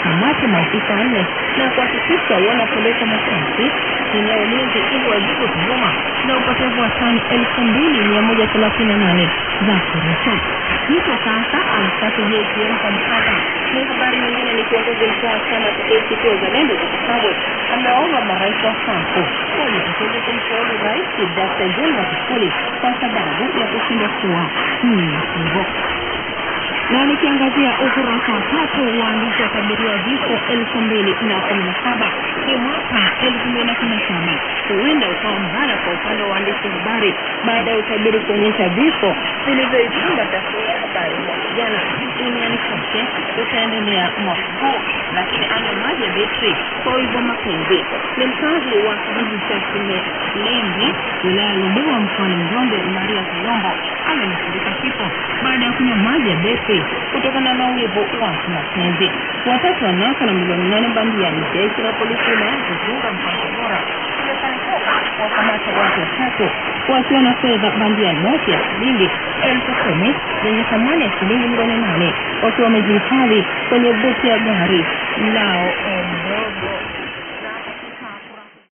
wakamate maafisa wanne na kuhakikisha wanapelekwa masharti chini ya ulinzi ili wajibu tuhuma na upotevu wa tani elfu mbili mia moja thelathini na nane za korosho. Hicho sasa amstaafu JPM kwa mkata. Ni habari nyingine ni kiongozi mkuu wa chama cha ACT Wazalendo Zitto Kabwe amewaomba marais wa SACCO wajitokeze kumshauri Rais Dr. John Magufuli kwa sababu ya kushindwa kuwa mnyenyekevu. Na nikiangazia ukurasa wa tatu, waandishi wakadiria vifo elfu mbili na kumi na saba ni mwaka elfu mbili na kumi na saba huenda ukawa mbaya kwa upande wa waandishi wa habari baada ya utabiri kuonyesha vifo vilivyoikumba tasnia ya habari mwaka jana duniani kote utaendelea mwaka huu. Lakini ana maji ya betri kwa wivu wa mapenzi ni mkazi wa kijiji cha Kimelembe wilaya ya Ludewa mkoani Njombe, Maria Kayombo amenusurika kifo baada ya kunywa maji ya betri kutokana na wivu wa kimapenzi. Watatu wanasa na milioni nane bandiani. Jeshi la polisi wilaya ya Igunga mkoani Tabora limefanikiwa kuwakamata watu watatu wakiwa na fedha bandia noti ya shilingi elfu kumi zenye thamani ya shilingi milioni nane wakiwa wamejihifadhi kwenye buti ya gari lao ndogo.